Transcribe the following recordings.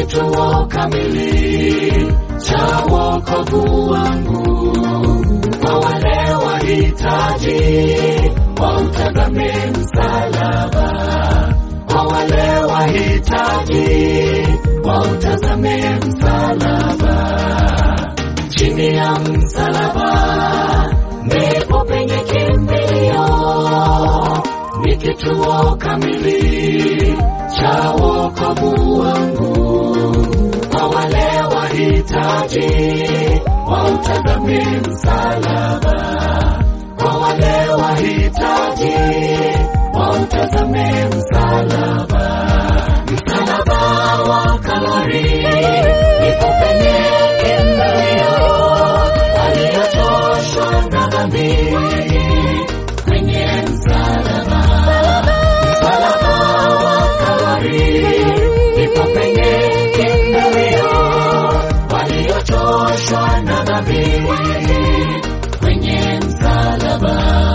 kituo kamili cha wokovu wangu kwa wale wahitaji wautazame msalaba, kwa wale wahitaji wautazame msalaba. Chini ya msalaba ndipo penye kimbilio, ni kituo kamili cha wokovu wangu kwa wale wahitaji wautazame msalaba, kwa wale wahitaji wautazame msalaba, msalaba wa Kalvari ndipo penye kimbilio, waliochoshwa na dhambi kwenye msalaba, msalaba wa Kalvari ndipo penye kimbilio, waliochoshwa na dhambi kwenye msalaba.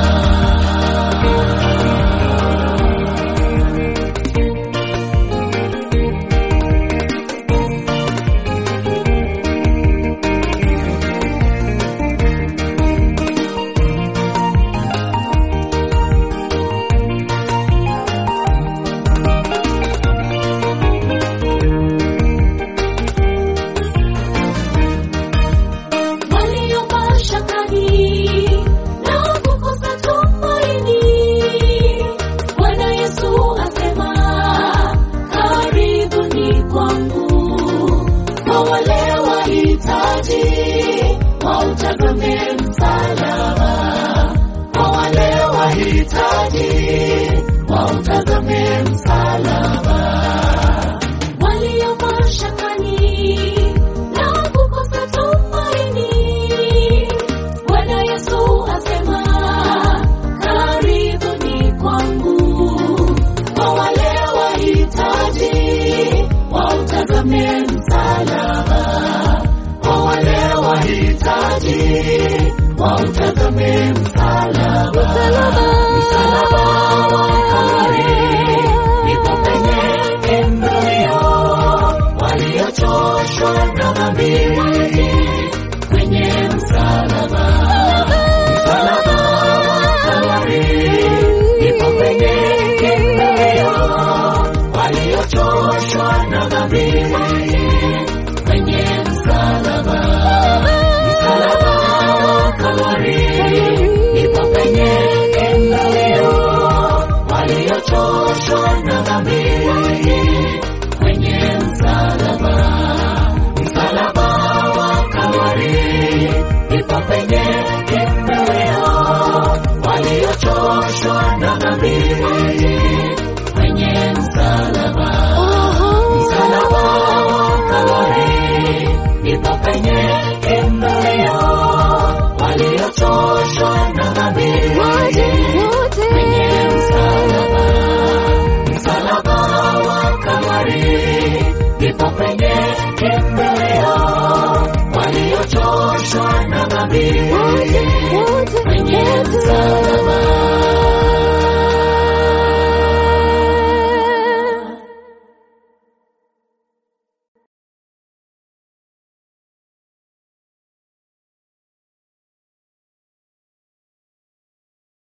walio mashakani na kukosa tumaini. Bwana Yesu asema, karibuni kwangu. Kwa wale wahitaji wautazame msalaba, kwa wale wahitaji wautazame msalaba walio mashakani na kukosa tumaini. Bwana Yesu asema, karibuni kwangu. Kwa wale wahitaji wautazame msalaba, kwa wale wahitaji wautazame msalaba, msalaba wa Kalvari ndipo penye kimbilio waliochoshwa na dhambi